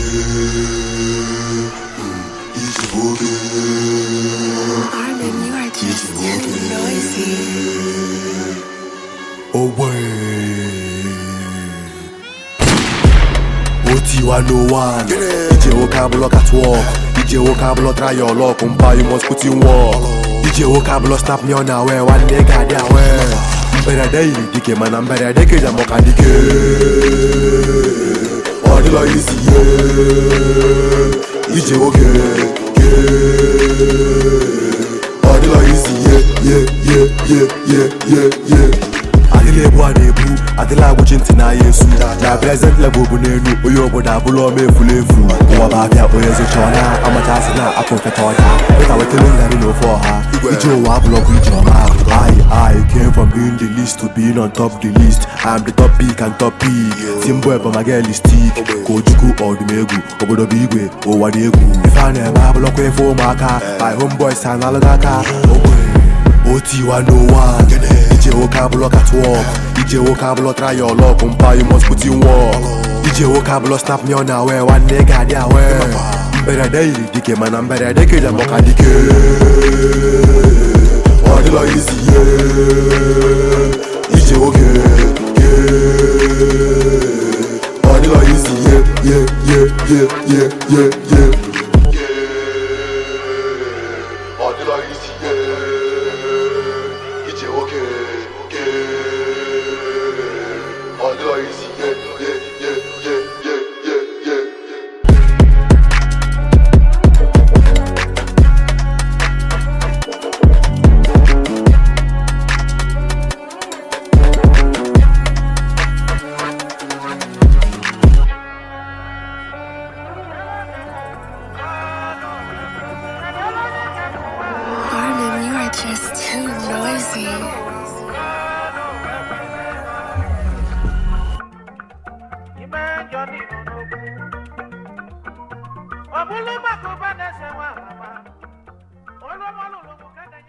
iji nwoke Armin, you are just too noisy. ogbe otiwa no one ije nwoke abụlọ catwalk ije nwoke abụlọ try your luck mpa you must put in work ije nwoke abụlọ snap me on awe nwanne ga-adị awe mberede yiri dike mana mberede keja mọka dike ọ dịlọ isi ihe ije nwoke ke ọ dịlọ isi ihe ye ye ye ye ye ye adịla ebu a na-ebu adịla agwụchi ntị n'ahịa esu na prezent level bụ n'elu onye obodo abụla ọma efulu efu ụwa bụ abịa onye zụcha ọna amachasị na apụ nketa ọcha weta wetara ngarị na ofe ọha ije ụwa abụlọkwa ije ọma I I came from being the least to being on top the list I'm the top pick and top pick Simbo ebe ma girl is stick ka ojukwu ọdụm egwu obodo bụ igwe ụwa dị egwu ife a na-eme abụlọkwa efe ụmụaka my homeboys ha na-alụghị aka ogbe otiwa no one ije nwoke abụlọ catwalk ije nwoke abụlọ try your luck mpa you must put in work ije nwoke abụlọ snap me on awe nwanne ga-adị awe mberede yiri dike mana mberede keja mọka dike ọ dịlọ izi ihe ije nwoke ke ọ dịlọ izi ihe ye ye ye ye ye